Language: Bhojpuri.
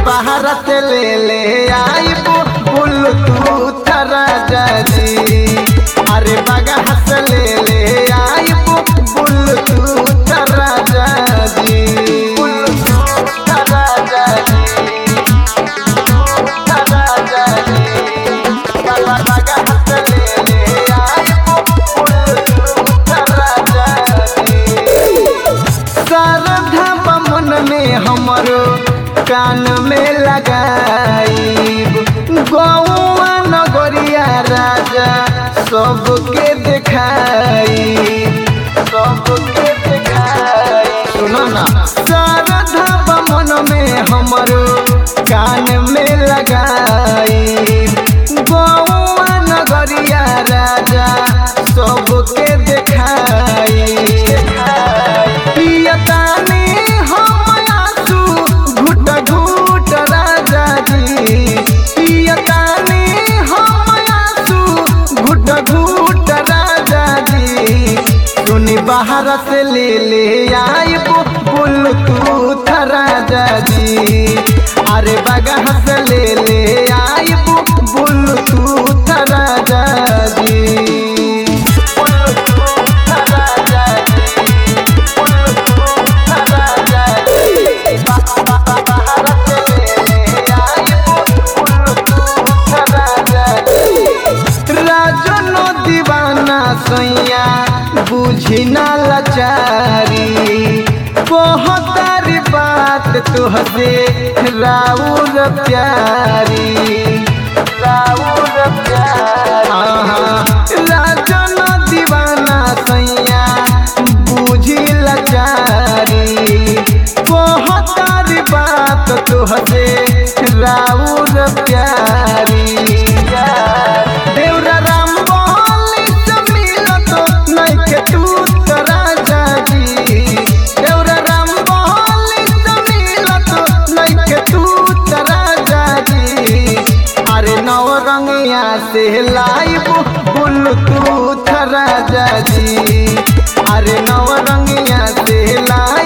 बाहर से ले ले आई बुल तू राजा जी अरे बागा से ले ले आई बुल तू राजा जी बुल राजा जी राजा जी बागा बागा से ले ले आई बुल राजा जी शारदा बमन में हमरो कान में लगाई गौआ नगरिया राजा सबके दिखाई सबके दिखाई सुनो ना शारदा बमन में हमरो कान में लगाई गौआ नगरिया राजा सबके दिखाई पियतानी हम आंसू घुट घुट राजा जी पियतानी हम आंसू घुट घुट राजा जी सुनी बाहर से ले ले आई बुल तू राजा जी अरे बगह से ले ले आई बुल तू राजा जी राजा राजनो दीवाना सैया बुझी ना लाचारी बहुतारी बात तुहसे राउर प्यारी राउर प्यारी राजनो दीवाना सैया बुझी लाचारी बहुतारी बात तुहसे राउर प्यारी देवरा राम बोली से मिलत नइखे तू त राजा जी देवरा राम बोली से मिलत नइखे तू त राजा जी अरे नव रंगिया से लाइब बुल तू राजा जी अरे नव रंगिया से लाइब